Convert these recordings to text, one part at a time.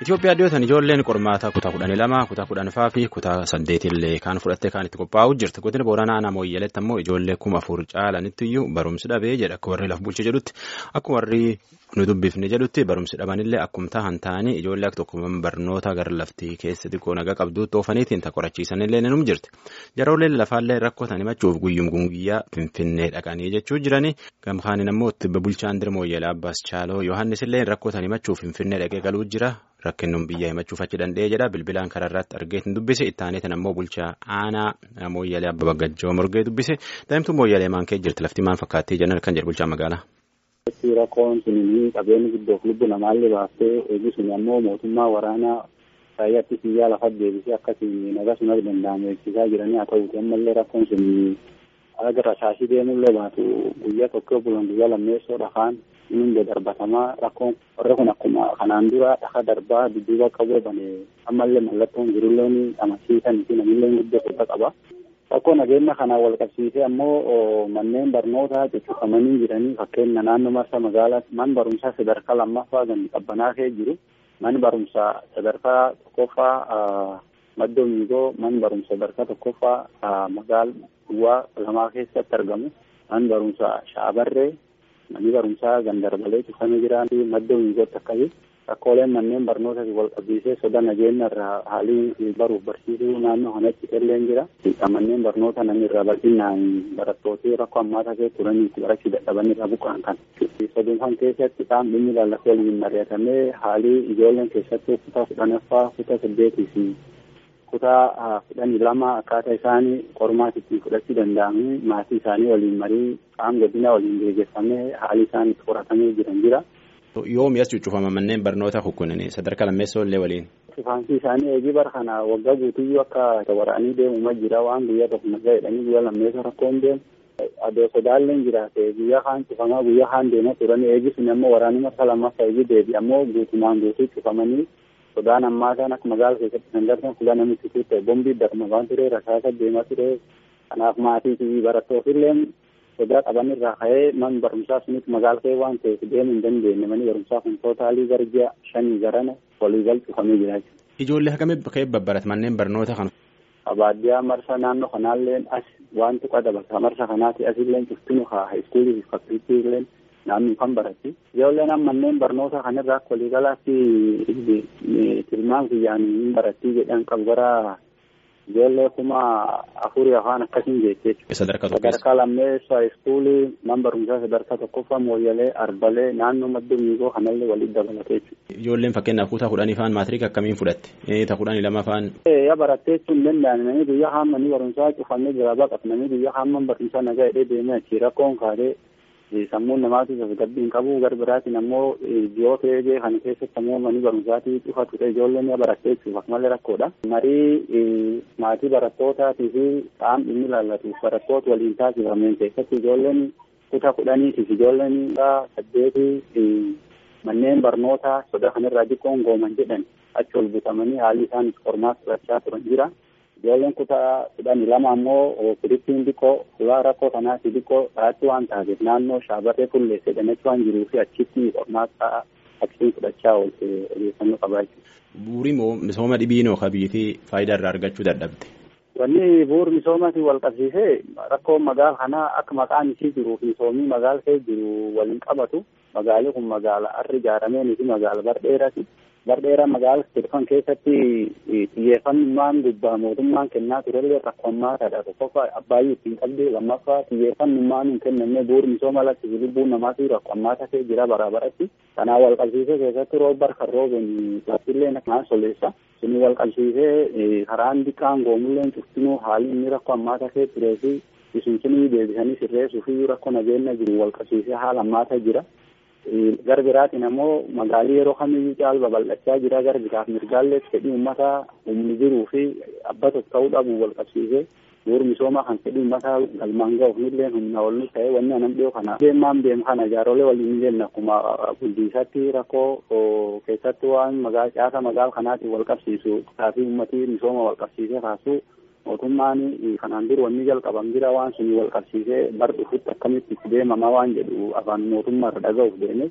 Itoophiyaa dhiyootan ijoolleen qormaata kutaa kudhanii lama kutaa kudhanfaa fi kutaa saddeetillee kan fudhattee kan itti qophaa'u jirti godina booranaa aanaa mooyyeleetti ammoo ijoollee kuma afur caalanitti iyyuu barumsi dhabee jedha akka warri laf bulche jedhutti akka warri nu dubbifne jedhutti barumsi dhabanillee akkuma tahan ta'anii ijoollee akka tokko barnoota gara laftii keessa xiqqoo nagaa qabduutti oofaniitiin qorachiisanillee ni jirti jarooleen lafaallee rakkootan himachuuf guyyum guyyaa finfinnee dhaqanii jechuu jirani gamkaaniin ammoo bulchaan dirma mooyyelee abbaas chaaloo yohannisillee rakkootan himachuuf finfinnee dhaqee galuu jira. Rakkinnuun biyya himachuuf achi danda'ee jedha bilbilaan karaa irratti argeetiin dubbise ittaaneetiin ammoo bulchaa aanaa mooyyalee abba baggajjoo morgee dubbise daa'imtuu mooyyalee maan kee jirti lafti maan fakkaattii jennan kan jedhu bulchaa magaalaa. Rakkoon sun qabeenyi guddoof lubbu namaallee baaftee eegi sun ammoo mootummaa waraanaa raayyaatti biyyaa lafa deebisee akkasiin nagaa sun akka danda'amu eegsisaa jiranii haa ta'uuti ammallee rakkoon sun aga rasaasii deemullee baatu guyyaa tokko bulan guyyaa lammeessoo dhafaan inni darbatamaa rakkoon warri kun akkuma kanaan dura dhaha darbaa dudduuba qabu bane ammallee mallattoon jirullee amansiisan fi namillee guddoo guddaa qaba. Rakkoo nageenya kanaan wal qabsiisee ammoo manneen barnootaa cuccufamanii jiranii fakkeenya naannoo marsa magaalaa man barumsaa sadarkaa lammaffaa gandi qabbanaa kee jiru man barumsaa sadarkaa tokkoffaa maddoo miigoo man barumsa sadarkaa tokkoffaa magaal duwwaa lamaa keessatti argamu man barumsa shaabarree manni barumsaa gandarbalee cufamee jiran maddoo miigootti akkasii rakkooleen manneen barnoota wal qabsiisee soda nageenya irraa haalii baruuf barsiisuu naannoo kanatti illee jira. Manneen barnoota namni irraa bal'inaan barattootii rakkoo ammaata keessa turanii itti barachuu dadhaban irraa buqqa'an kan. Saduunfan keessatti qaamni dhimmi lallaafee waliin mari'atamee haalii ijoolleen keessatti kutaa kudhanaffaa kutaa saddeetii fi kutaa kudhanii lama akkaataa isaanii qormaatitti fudhachuu danda'anii maatii isaanii waliin marii qaama godina waliin gaggeeffamee haalii isaanii itti qoratamee jiran jira. Yoomi as cuccufama manneen barnoota kukkunanii sadarkaa lammeessoo illee waliin. Cufaansi isaanii eegii bara kana waggaa guutuyyuu akka waraanii deemuma jira waan guyyaa tokko nagaa jedhanii guyyaa lammeessoo rakkoon deemu. Adoo sodaalleen jiraate guyyaa kaan cufamaa guyyaa kaan deemaa turanii eegi sun ammoo waraanii marsa lammaffaa eegii deebi ammoo guutumaan guutuu cufamanii sodaan ammaataan akka magaala keessatti kan darban fuula namni situu ta'e bombii darma waan ture rasaasa deemaa ture kanaaf maatii fi barattootillee sodaa qaban irraa ka'ee man barumsaa sunitti magaala kee waan ta'eef deemuu hin dandeenye manni barumsaa kun tootaalii garjaa shanii garana waliigal cufamee jira jechuudha. Ijoollee hagamee ka'ee babbarat manneen barnoota kana. Baadiyyaa marsa naannoo kanaallee as wanti qadabata marsa kanaati asillee cuftinu haa iskuulii fi fakkiriittiillee naannoo kan baratti. Ijoolleen manneen barnoota kanarraa akka waliigalaatti tilmaan kiyyaan hin barattii jedhan qabu gara ijoollee kuma afurii afaan akkasiin jechuudha. Sadarkaa Sadarkaa lammeessaa iskuulii man barumsaa sadarkaa tokkoffaa mooyyalee arbalee naannoo madda miigoo kanallee walitti dabalatee jechuudha. Ijoolleen fakkeenyaaf kutaa kudhanii faan maatiriika akkamiin fudhatte? Ta kudhanii lama faan. Yaa barattee jechuun hin danda'an namni guyyaa hammanii barumsaa cufamee jira baqatu namni guyyaa hamman barumsaa nagaa hidhee deemee achi rakkoon kaadee sammuun namaatiif tasgabbii hin qabu gar biraatiin ammoo dhiyoo eegee kan keessatti ammoo manni barumsaatii cufatu ta'e ijoolleen yaa barattee jechuuf akkamalee rakkoodha. Marii maatii barattootaati fi qaam dhimmi ilaallatuuf barattoota waliin taasifameen keessatti ijoolleen kutaa kudhaniitiif ijoolleen saddeetii manneen barnootaa soda kanarraa xiqqoon gooman jedhan achi ol butamanii haalli isaan qormaata fudhachaa turan jira. Ijoolleen kutaa kudhanii lama ammoo firiittiin xiqqoo suuraa rakkoo kanaati xiqqoo dhaatti waan taateef naannoo shaabarree fulleessee dhanachuu waan jiruu fi achitti qormaata achiin fudhachaa oolte odeeffannoo qabaa jechuudha. Bu'uuri misooma dhibiinoo ka biyyattii faayidaa irraa argachuu dadhabde. Wanni bu'uura misoomaatiin wal qabsiisee rakkoon magaala kanaa akka maqaan isii jiruu fi misoomii magaala kee jiru waliin qabatu magaalli kun magaala harri ijaarameen fi magaala bardheerati. Bardheera magaala tirfan keessatti xiyyeeffannummaan gubbaa mootummaan kennaa turellee rakkoo ammaataadha. Tokkoffaa abbaayyuu ittiin qabdee lammaffaa xiyyeeffannummaan hin kennamne bu'uura misooma alatti lubbuun namaatu rakkoo ammaata kee jira bara baratti. Kanaan wal qabsiisee keessatti roobar kan rooben laftillee naan soleessa. Suni wal qabsiisee karaan diqqaan goomulleen cuftinuu haalli inni rakkoo ammaata kee turee fi isunsunii deebisanii sirreessuu fi rakkoo nageenya jiru wal qabsiisee haala ammaata jira. Gara biraatiin ammoo magaalii yeroo kamiyyuu caal babal'achaa jira gara biraaf mirgaallee fedhii uummataa humni jiruu fi abba tokko ta'uu dhabu wal qabsiisee bu'uura misoomaa kan fedhii uummataa galmaan ga'uuf nillee humna ol ta'e wanni anan dhiyoo kana deemaan deemu kana jaarolee waliin jenna akkuma bulchiisatti rakkoo keessatti waan magaala caasa magaala kanaatiin wal qabsiisu taasii uummatii misooma wal qabsiisee kaasuu mootummaan kanaan dura wanni jalqaban jira waan suni wal qabsiisee bar dhufutti akkamitti itti deemamaa waan jedhu afaan mootummaa irra dhaga'uuf deeme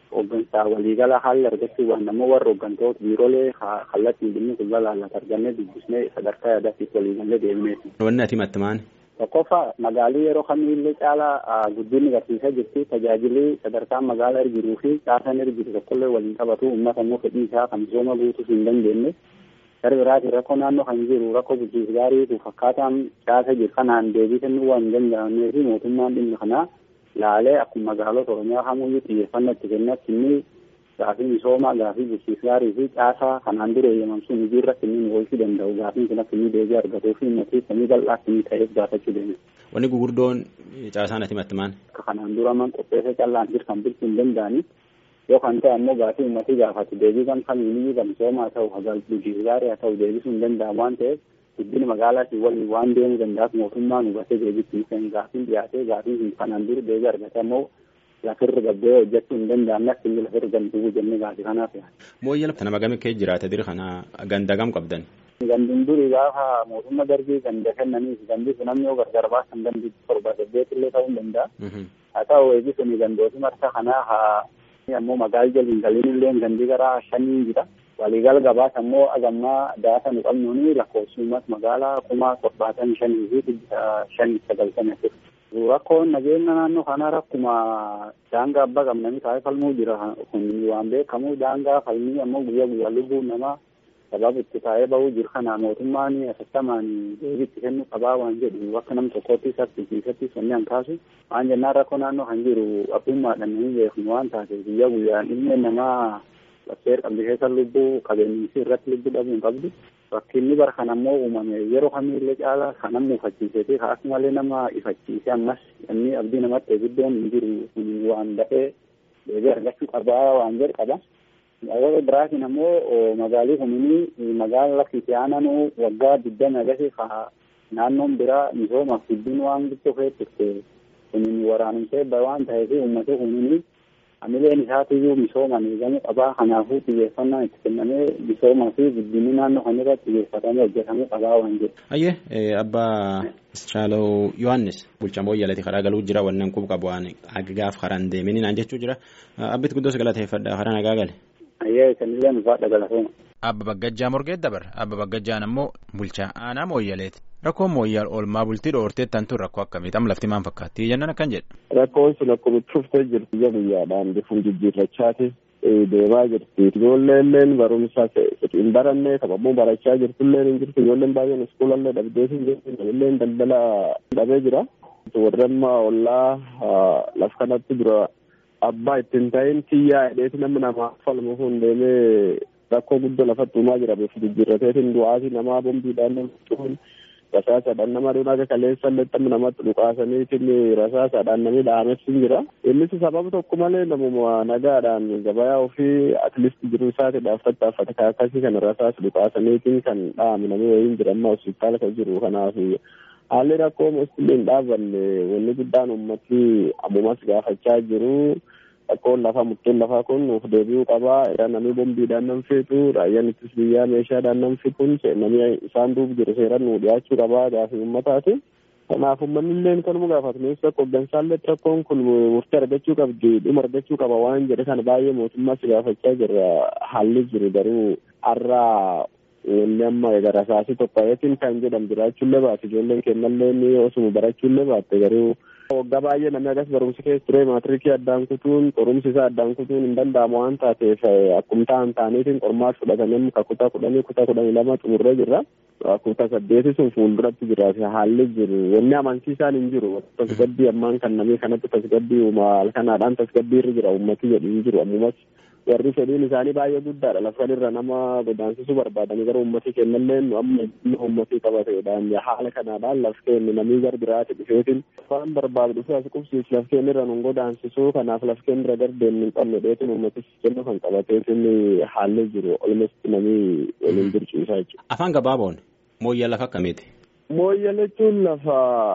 hooggansaa waliigala haalli argachuudhaan ammoo warra hooggantoota biiroolee kallattiin dhimmi kun laallata argannee dubbisnee sadarkaa yaadaatiif waliigalee deemneeti. Wanni ati himatte maali? Tokkoffaa magaalii yeroo kamiillee caalaa guddinni agarsiisaa jirti tajaajilli sadarkaan magaalaa irra jiruu fi caasaan irra jiru tokkollee waliin qabatu uummata immoo fedhii isaa kan misooma guutuuf hin dandeenye gara biraatiin rakkoo naannoo kan jiru rakkoo bulchiinsa gaariitu fakkaataan caasa jiru kanaan deebii kennuu waan hin danda'amnee fi mootummaan dhimma kanaa laalee akkuma magaalota oromiyaa kamuyyuu xiyyeeffannoo itti kennatti inni gaafii misoomaa gaafii bulchiinsa gaarii fi caasaa kanaan dura eeyyamamsuun hojii irratti inni oolchuu danda'u gaafiin kun akka inni deebii argatuu fi uummatii samii bal'aa akka ta'eef gaafachuu deeme. Wanni gugurdoon caasaan ati himatte maali? Akka kanaan dura man qopheessa callaan jiru kan bulchuu hin danda'ani yoo kan ta'e ammoo gaafii uummatii gaafatu deebii kan kamiiniyyuu kan misoomaa haa ta'u hagal bulchiinsa gaarii haa ta'u deebisuu hin danda'amu waan ta'eef guddina magaalaatiin waliin waan deemuu danda'aaf mootummaan hubatee deebitti kan gaafiin dhiyaatee gaafiin kun kanaan dura deebii argate ammoo lafirra gabbee hojjechuu hin danda'amne akka inni lafirra gamtuu jennee gaafii kanaaf yaada. Mooyyala nama gami kee jiraate diri kana ganda gam qabdan. Gandun duri gaafa mootummaa darbii ganda kennaniif gandi sun namni yoo gargar baasan gandi torba saddeet illee ta'uu hin danda'a. Haa ta'u eegi suni gandooti marsa kanaa haa ammoo magaal jaliin galiin illee gandi gara shanii jira. Waliigal gabaas ammoo agammaa daasa nu qabnuuni lakkoofsummas magaalaa kuma torbaatan shanii fi dhibba shanii sagaltamii afur. Rakkoon nageenya naannoo kanaa rakkuma daangaa abbaa qabnanii taa'ee falmuu jira kun waan beekamu daangaa falmii ammoo guyyaa guyyaa lubbuun namaa sababa itti taa'ee bahuu jiru kana mootummaan asattamaan deebiitti kennuu qabaa waan jedhu akka nam tokkotti saffisiisatti sonni hankaasu waan jennaan rakkoo naannoo kan jiru abbummaadhaan namni beeknu waan taateef guyyaa guyyaan ilmi namaa bakkeer qabdi keessa lubbuu qabeenyisi irratti lubbuu dhabuu hin qabdu rakkinni bara kan ammoo uumame yeroo kamiillee caalaa kan namni ifachiisee fi akkasumallee nama ifachiise ammas inni abdii namatti guddoon hin jiru kun waan dafee deebii argachuu qabaa waan jedhu qaba. Yeroo biraatiin ammoo magaalii kunii magaala lakkiti aananuu waggaa digdami agasii ka naannoon biraa misoomaaf guddin waan guddoo feeturte kunin waraanumsee waan ta'eef uummata kunii amileen isaatiyyuu misooman eegamuu qabaa kanaafuu xiyyeeffannaan itti kennamee misoomaa fi guddinni naannoo kan irratti xiyyeeffatamee hojjetamuu qabaa waan jedhu. Ayyee abbaa Shaalaw Yohaannis bulchaa mooyyalati karaa galuu jira wannan qub qabu waan gaaf karaan deemini naan jechuu jira abbit guddoo galateeffadha karaa nagaa gale. Ayyee sanillee nufaadha galatooma. Abba Baggajjaa Morgeet dabar Abba Baggajjaan ammoo bulchaa aanaa mooyyaleeti. Rakkoon mooyyal oolmaa bultii dhoorteettan tun rakkoo akkamii tam lafti maan fakkaatti jennaan akkan jedha. Rakkoon sun akkuma itti fuftee jirti guyyaa guyyaadhaan bifuun jijjiirrachaati deemaa jirti. Ijoolleen barumsa hin baranne sababuu barachaa jirtullee hin jirtu ijoolleen baay'een iskuulallee dhabdee hin jirtu namillee daldala dhabee jira. Warri amma ollaa laf kanatti dura abbaa ittiin ta'in tiyyaa hidheeti namni namaa falmu kun deemee rakkoo guddoo lafatti uumaa jira bifu jijjiirrateetiin du'aati namaa bombiidhaan namtuun rasaasaadhaan nama dhuun akka kaleessa illee namatti dhukaasaniitiin rasaasaadhaan namni dhaames hin jira. Innis sababa tokko malee namuma nagaadhaan gabayaa ofii atliist jiru isaatiidhaaf tattaaffate kan akkasii kana rasaas dhukaasaniitiin kan dhaame namni wayiin jira amma hospitaala kan jiru kanaaf haalli rakkoo musliin hin dhaabanne wanni guddaan ummati ammumas gaafachaa jiru. Rakkoon lafaa murteen lafaa kun nuuf deebi'uu qabaa. Irraa namni bombiidhaan nam feetu raayyaan ittis biyyaa meeshaadhaan nam kun namni isaan duuba jiru seeraan nu dhiyaachuu qabaa gaafii uummataati. Kanaaf uummanni illee kanuma gaafatu meeshaa akka hooggansaallee rakkoon kun murtee argachuu qabdi dhuma argachuu qaba waan jedhe kana baay'ee mootummaas gaafachaa jirra haalli jiru garuu har'aa wanni amma egaa rasaasii tokkoyeetiin kan jedhamu jiraachuullee baate ijoolleen kennallee ni osuma barachuullee baatte garuu waggaa baay'ee namni agas barumsa keessa ture maatirikii addaan kutuun qorumsi isaa addaan kutuun hin danda'amu waan taateef akkuma ta'an ta'aniitiin qormaat fudhatamee ka kutaa kudhanii kutaa kudhanii lama xumurree jirra. Kutaa saddeeti sun fuulduratti jira haalli jiru wanni amansiisaan hin jiru tasgabbii ammaan kan namni kanatti tasgabbii uuma halkanaadhaan tasgabbii irra jira uummati jedhu hin jiru ammumas warri fedhiin isaanii baay'ee guddaadha lafa irra nama godaansisuu barbaadanii gara uummatii kennallee amma uummatii qabateedhaan haala kanaadhaan laf kennu namni gar biraati dhufeetiin waan barbaadu dhufee as qubsiis laf kennu irra nun godaansisuu kanaaf laf kennu irra gar deemnu hin qabne dheetiin uummatis kennu kan qabateetiin haalli jiru olumatti namni waliin dirciisaa jechuudha. Afaan gabaaboon mooyyaa lafa akkamiiti? Mooyyaa jechuun lafa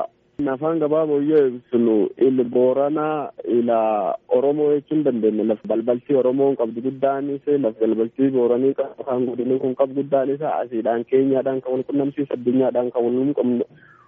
afaan gabaaboo yoo ibsinu il booranaa ila oromoo jechuun dandeenya lafa balbaltii oromoon qabdu guddaanis lafa balbaltii booranii afaan godinii kun qabdu guddaanis asiidhaan keenyaadhaan kan wal qunnamsiisa addunyaadhaan kan wal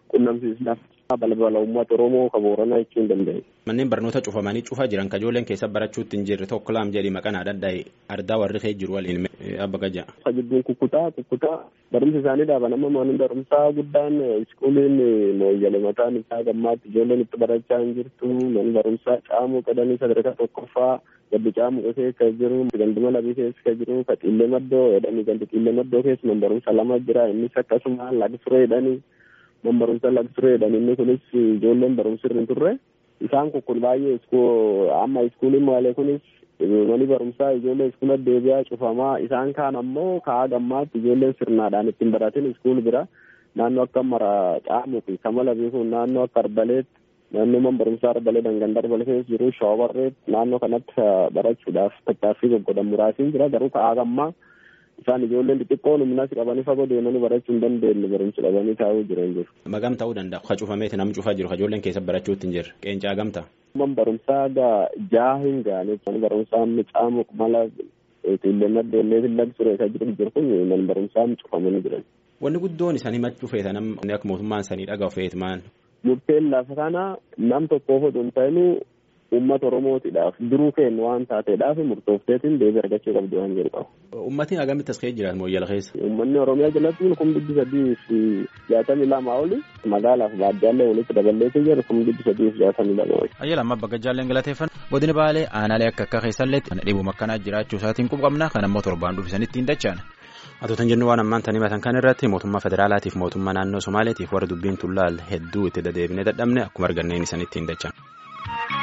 qunnamsiisnaaf balbala uummata Oromoo ka Booranaa jechuu hin danda'e. Manneen barnoota cufamanii cufaa jiran ka ijoolleen keessa barachuutti hin jirre tokko laam jedhii maqaan adda ardaa warri kee jiru waliin abba gajaa. Ka jidduun kukkutaa kukkutaa barumsi isaanii dhaaban amma manni barumsaa guddaan iskuuliin mooyyale mataan isaa gammaatti ijoolleen itti barachaa hin jirtu manni barumsaa caamuu qadanii sadarkaa tokkoffaa gaddi caamuu keessa jiru ganduma labii keessa jiru ka xiillee maddoo jedhanii gandi xiillee maddoo keessa man barumsa lama jira innis akkasuma lagsure jedhanii man barumsa lagsure jedhanii inni kunis ijoolleen barumsi irra hin turre isaan kun kun baay'ee amma iskuuliin maalee kunis mani barumsaa ijoollee iskuula deebi'aa cufamaa isaan kaan ammoo ka'a gammaatti ijoolleen sirnaadhaan ittiin baratin iskuul bira naannoo akka mara caamuu fi kamala beekuun naannoo akka arbaleetti naannoo man barumsaa arbalee dangan darbalee keessa jiru shoobarreet naannoo kanatti barachuudhaaf tattaaffii goggodan muraasiin jira garuu ka'a gammaa isaan ijoolleen xixiqqoon humnas qabanii fagoo deemanii barachuu hin dandeenye barumsa dhabanii taa'uu jiran jiru. Magam ta'uu danda'a. Ka cufameeti nam cufaa jiru. Ka ijoolleen keessa barachuutti hin jirre. Qeencaa gamta. Man barumsaa gaa jaa hin gaane. Man barumsaa caamu mala xiillee maddeellee fillag ture ka jiru jiru kun man barumsaa cufamanii jiran. Wanni guddoon isaan himachuu feeta nam akka mootummaan sanii dhagahu feetu maan. Murteen lafa kana nam tokkoof oduu hin ta'inuu uummata Oromootiidhaaf duruu kennu waan taateedhaaf murtoofteetiin deebii argachuu qabdu waan jedhu qaba. Uummatni agamitti as keessa jiraatu mooyyala keessa. Uummanni Oromiyaa jalatti kun dhibbi sadii fi jaatamii lama oli magaalaaf baadiyyaa walitti daballeetii jiru kun dhibbi sadii fi jaatamii lama oli. Ayyala amma bakka jaalleen galateeffan godina baalee aanaalee akka akka keessallee kan dhibuma akkanaa jiraachuu isaatiin qubqabna kan ammoo torbaan dhufisanitti hin dachaan. Atootan jennu waan ammaan tanii matan kan irratti mootummaa federaalaatiif mootummaa naannoo Somaaleetiif warra dubbiin tullaal hedduu itti dadeebinee dadhabne akkuma arganneen isanitti hin dachaan.